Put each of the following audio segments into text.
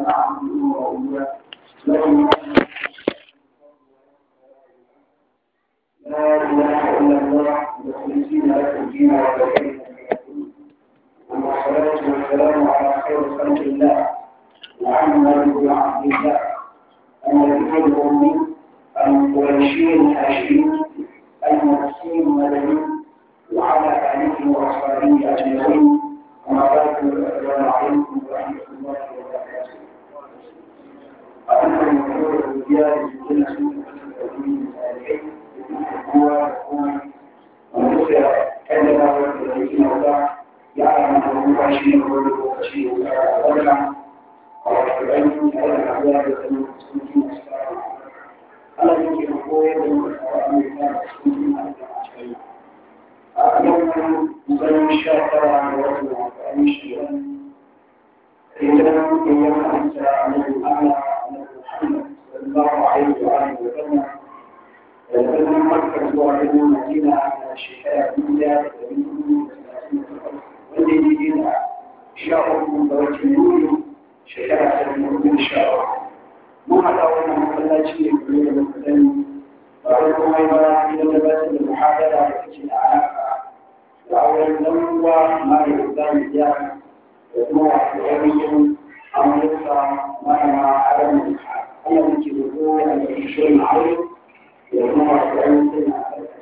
نعبده وإياه له لا إله إلا الله مخلصين له الدين وكفر والصلاة والسلام على خير خلق الله محمد بن عبد الله النبي الأمي القرشي الهاشمي المسلم المدني وعلى آله وأصحابه أجمعين وما بعد السلام عليكم ورحمة الله وبركاته. أنا من خير الرجال في كل سنة هو ونصر كلمة والذين وضع يعلم أنه هو شيء وهو شيء وضع ويعلم أن الأعداء المسلمين ألا يمكن قوة وأن يكون يوم مبين الشاكر عن الرجل وأن يشهد إذا يوم أنت عن الأعلى عن محمد صلى الله عليه وآله وسلم لأن مركز واحد مدينة على الشفاء الدنيا والذي دينا شعر من دوجه النور شكرا من الشعر ما هذا وانا مخلاجي يقول مثلا وأقول ما إذا لبست المحاضرة في العلاقة وأول نوع ما يقدم يعني وهو علمي أو يقرأ ما مع عدم الإلحاد أنا من كذبه أن يشير معروف وهو علم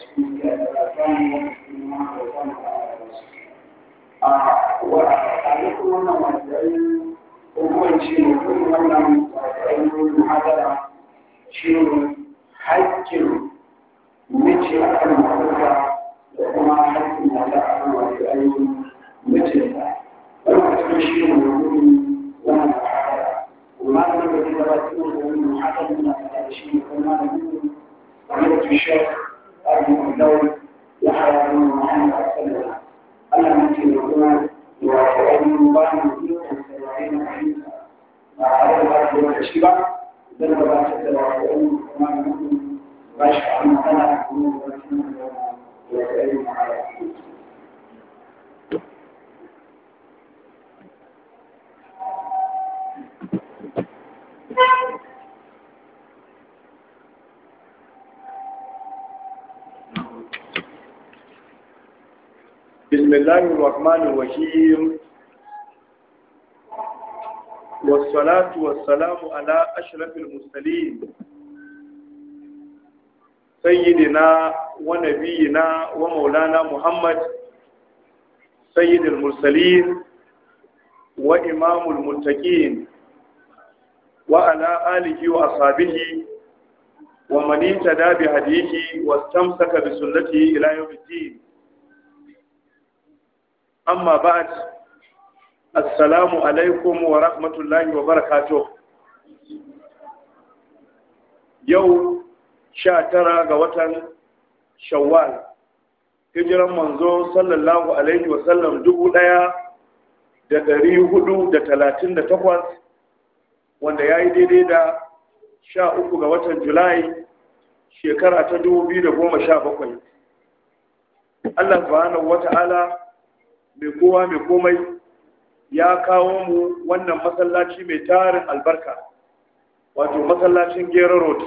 وأعلمكم أن وزعين وهو شيء كل من وزعين المحاضرة شيء حج مجي أكل محاضرة وكما حج مجاعة وزعين مجلسة وهو شيء مهم وما محاضرة وما لم يكن يتبعون من محاضرة من هذا الشيء وما لم وملك الشيخ أبو الدول يحيى بن محمد السلام أنا من يقول وأن الله يمكن سبعين حديثا مع هذا الأرض والشبع بل ولا تتبعون كما يقول بشر أن أنا أكون وكما وسائل على بسم الله الرحمن الرحيم والصلاة والسلام على أشرف المرسلين سيدنا ونبينا ومولانا محمد سيد المرسلين وإمام المتقين وعلى آله وأصحابه ومن اهتدى بهديه واستمسك بسنته إلى يوم الدين amma ba'ad assalamu alaikum wa rahmatullahi wa barakatuh yau sha tara ga watan shawwal hijiran manzo sallallahu alaihi wa sallam dubu ɗaya da ɗari hudu da talatin da takwas wanda ya yi daidai da sha uku ga watan julai shekara ta dubu biyu da goma sha bakwai Allah subhanahu wa ta'ala mai kowa mai komai ya kawo mu wannan masallaci mai tarin albarka wato masallacin gera road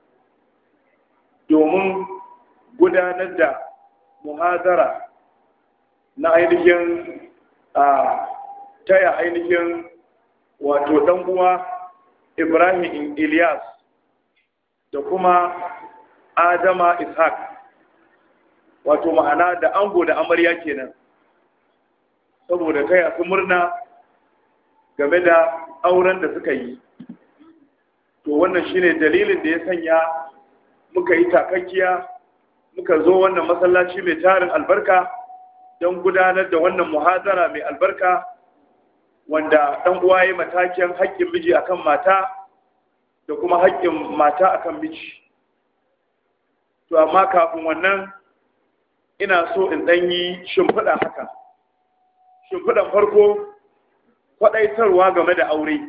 domin gudanar da muhazara na ainihin a taya ainihin wato dan uwa ibrahim ilyas da kuma adama ishaq wato ma'ana da ango da amarya kenan saboda taya su murna game da auren da suka yi to wannan shine dalilin da ya sanya muka yi takakkiya muka zo wannan masallaci mai tarin albarka don gudanar da wannan muhazara mai albarka wanda ɗan uwa ya matakin haƙƙin miji akan mata da kuma haƙƙin mata akan miji to amma kafin wannan ina so in ɗan yi shimfiɗa haka shimfiɗan farko kwaɗaitarwa game da aure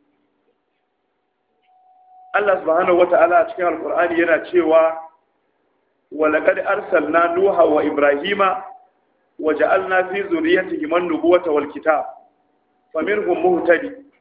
Allah subhanahu wata'ala a cikin alkur'ani yana cewa walaqad arsalna nuha wa ibrahima wa ja'alna fi zurriyyatihim an-nubuwata wal kitab faminhum muhtadi